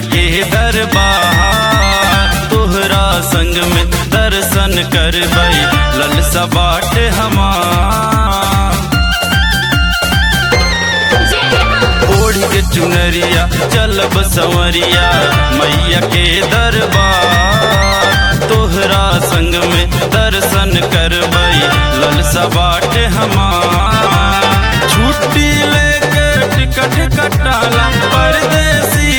के दरबार तोहरा संग में दर्शन करबई ललसा बाट हमार ओढ़ के चुनरिया चलब संवरिया मैया के दरबार तोहरा संग में दर्शन करबई ललसा बाट हमार छुट्टी लेके टिकट कटाला परदेसी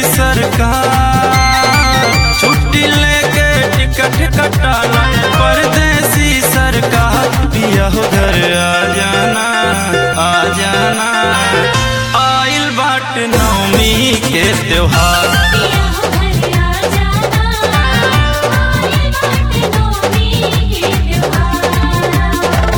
सरकार छुट्टी लेके टिकट कटाला परदेसी सरकार पिया हो घर आ जाना आ जाना आइल बाट नवमी के त्योहार पिया हो घर आ जाना आए बाटे नौमी के त्योहार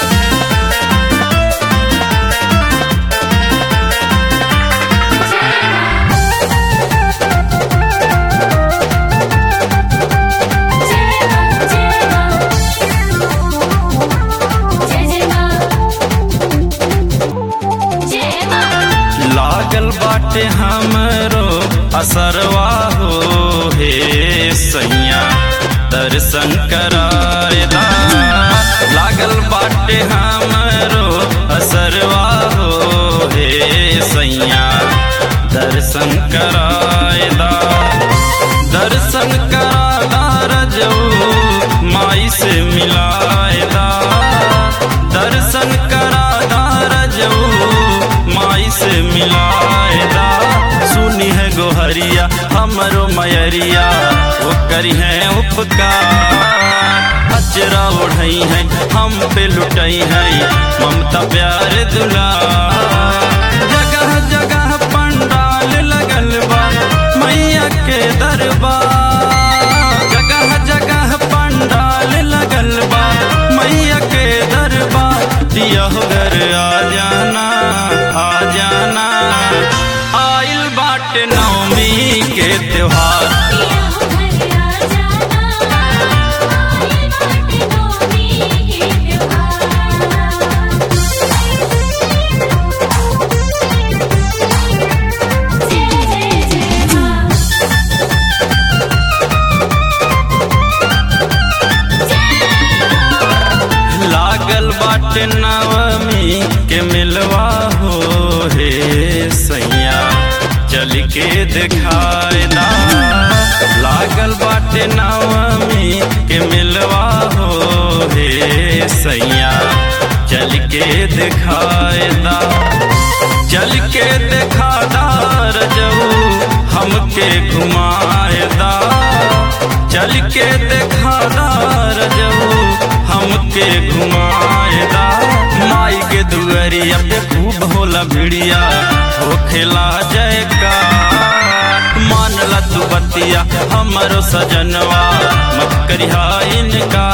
लागल बाटे हमरो असरवा हो हे सैया दर्शन करायदा लागल बाटे हमरो असरवा हो हे सैया दर्शन करायदा दर्शन करादा रजऊ माई से मिलायदा दर्शन करादा रजऊ माई से मिलायदा सुनी है गोहरिया हमरो मयरिया वो करी है उपकार अचरा ओढ़ई है हम पे लुटई है ममता प्यार दुला जगह जगह पंडाल लगल बा मैया के दरबार जगह जगह पंडाल लगल बा मैया के दरबार दिया हो घर आ जाना आ जाना आइल बाट नवमी के त्योहार लागल बाट नवमी के मिलवा हो हे सैया चल के दिखायदा लागल बाट नवमी के मिलवा हो हे सैया चल के दिखायदा चल के दिखादा रजऊ हमके घुमायदा चल के दिखादा रजऊ हमके घुमाएदा माई के दुअरिया पे खूब होला भिड़िया हो खेला जयका मानला तू बतिया हमरो सजनवा मत करिहा इनका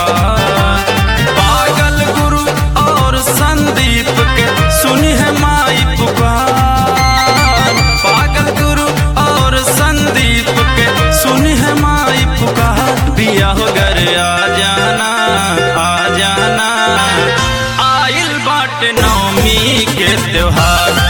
पागल गुरु और संदीप के सुनी है माई पुकार पागल गुरु और संदीप के सुनी है माई पुकार पिया हो घर आ जाना आ जाना आइल बाट नवमी के त्योहार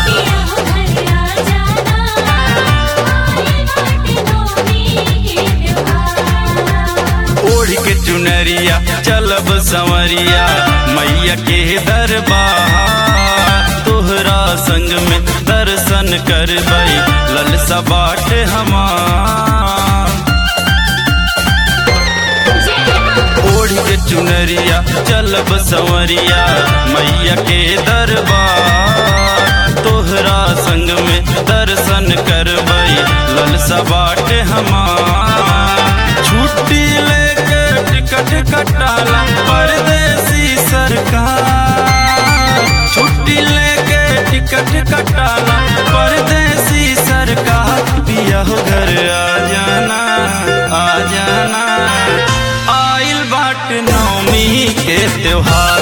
ओढ़ के चुनरिया चलब संवरिया मैया के दरबार तोहरा संग में दर्शन करबई ललसा बाट हमार ओढ़ के चुनरिया चलब संवरिया मैया के दरबार तोहरा संग में दर्शन करबई ललसा बाट हमार छुट्टी लेके टिकट कटाला परदेसी सरकार छुट्टी लेके टिकट कटाला परदेसी सरकार पिया हो घर आ जाना आ जाना आइल बाट नवमी के त्योहार